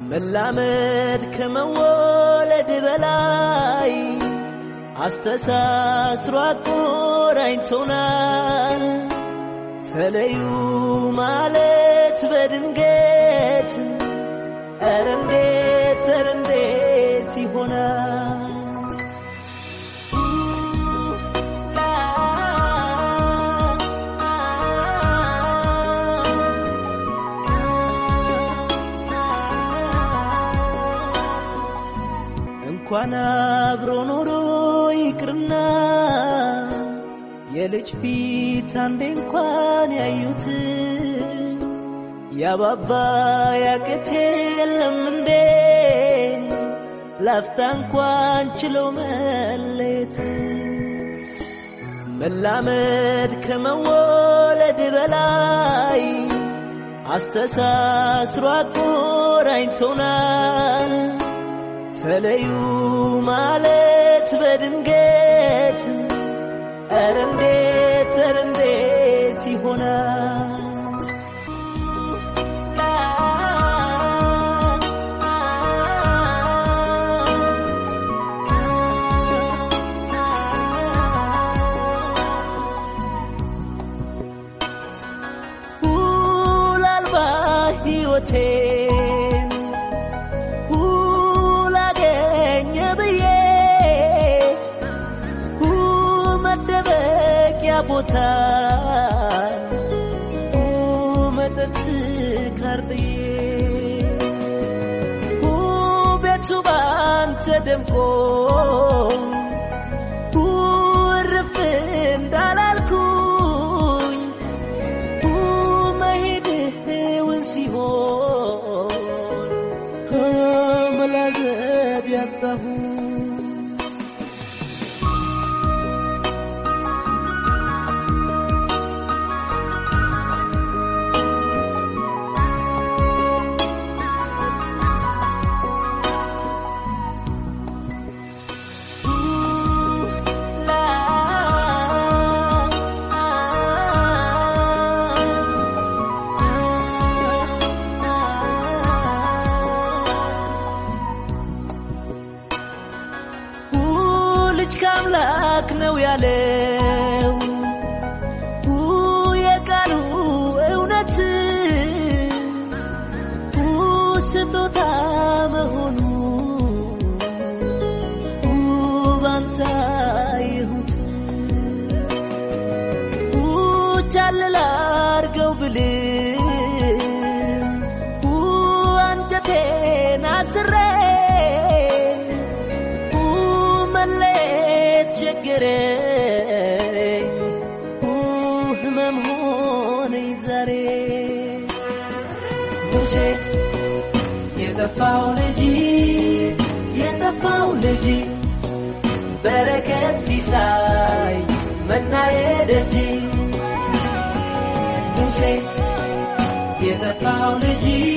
መላመድ ከመወለድ በላይ አስተሳስሮ አቆራኝቶናል። ተለዩ ማለት በድንገት ኧረ እንዴት ኧረ እንዴት ይሆናል? እንኳን አብሮ ኖሮ ይቅርና የልጅ ፊት አንዴ እንኳን ያዩት ያባባ ያቅት የለም እንዴ ላፍታ እንኳን ችለው መለየት መላመድ ከመወለድ በላይ አስተሳስሮ አቆራኝቶናል። ተለዩ ማለት በድንገት ኧረ እንዴት ኧረ እንዴት ይሆናል? ውል አልባ ሕይወቴን ውላገኘ ብዬ መደበቂያ ቦታ መጠጥ ካርጥዬ ቤቱ ባንተ ደምቆ እርፍ እንዳላልኩኝ መሄድህውን ሲሆን መላዘብ ያጣሁ ልጅ ከአምላክ ነው ያለው የቃሉ እውነት ስጦታ መሆኑ ባንታ ይሁት ቻልላ አርገው ብልም አንጀቴን አስሬ መለየት ቸገረኝ ህመም ሆነኝ ዛሬ ሙሴ የጠፋው ልጅ የጠፋው ልጅ በረከት ሲሳይ መናዬ ደጅ ሙሴ የጠፋው ልጅ